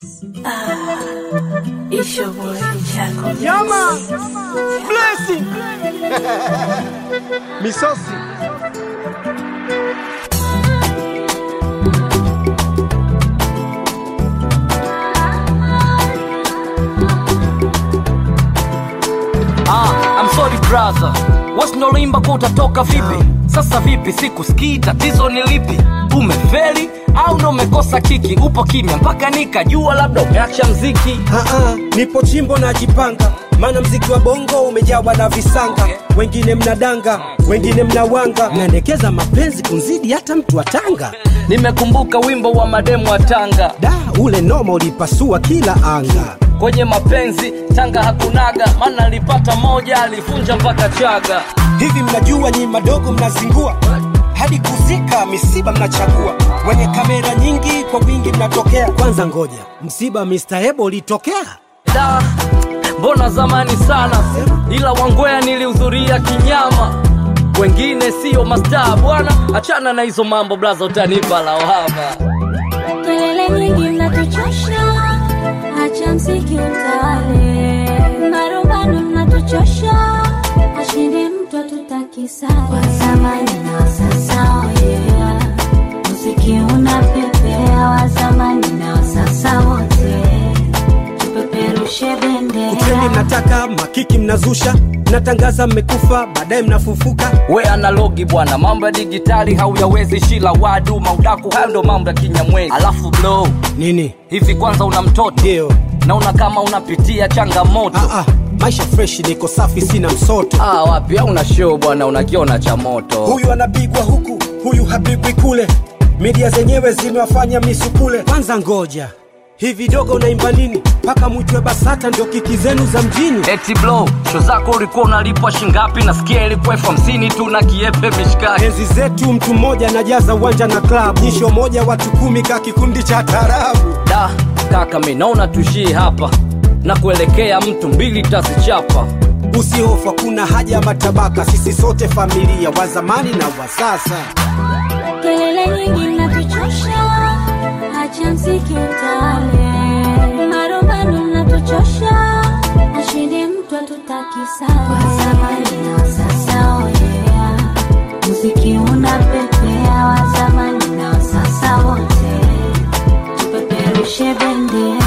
It's your boy Chaco. Yeah, man. Blessing. Misosi. Ah, I'm sorry brother, wasinolimba kwa utatoka vipi? Sasa vipi, sikusikii, tatizo ni lipi? Umefeli au ndo umekosa kiki? Upo kimya mpaka nikajua labda umeacha mziki. Aa, nipo chimbo najipanga, maana mziki wa bongo umejawa na visanga. Wengine mnadanga, wengine mnawanga, mnaendekeza mapenzi kunzidi hata mtu wa Tanga. Nimekumbuka wimbo wa mademu wa Tanga, Da, ule noma ulipasua kila anga. kwenye mapenzi Tanga hakunaga, maana alipata moja alivunja mpaka Chaga. Hivi mnajua nyi madogo mnazingua hadi kuzika misiba mnachagua, wenye kamera nyingi kwa wingi mnatokea. Kwanza ngoja, msiba Mr. Ebo ulitokea? Da, mbona zamani sana, ila Wangwea nilihudhuria kinyama. Wengine siyo mastaa bwana, achana na hizo mambo blaza, utanipa lawama. Kelele nyingi mnatuchosha, acha mziki utawale. Marumbano mnatuchosha, ashinde mtu atutaki sare. Wa zamani na wa sasa, oh yeah. Muziki unapepea, wa zamani na wa sasa wote, tupeperushe Uteni bendera. mnataka makiki mnazusha, mnatangaza mmekufa, baadaye mnafufuka. We analogi bwana, mambo ya digitali hauyawezi, shila wadu maudaku, hayo ndo mambo ya kinyamwezi. Alafu blow Nini? hivi, kwanza una mtoto Ndio. naona kama unapitia changamoto. Ah, ah, maisha fresh, niko safi, sina msoto. Ah, wapi au una show bwana, unakiona cha moto. Huyu anapigwa huku, huyu hapigwi kule, media zenyewe zimewafanya misukule. Kwanza ngoja, hivi dogo unaimba nini mpaka mwitwe BASATA ndio kiki zenu za mjini? Eti blow, show zako ulikuwa unalipwa shingapi? Nasikia ilikuwa elfu hamsini tu na kiepe mishikaki. Enzi zetu mtu mmoja anajaza uwanja na klabu, nyisho moja watu kumi ka kikundi cha tarabu. Da, kaka mi naona tuishie hapa na kuelekea mtu mbili tazichapa. Usihofu, hakuna haja ya matabaka, sisi sote familia, wa zamani na wa sasa. Kelele nyingi mnatuchosha, acha mziki utawale. Marumbano mnatuchosha, ashinde mtu atutaki sare. Wa zamani na wa sasa, oh yeah. Muziki unapepea, wa zamani na wa sasa wote, tupeperushe bendera.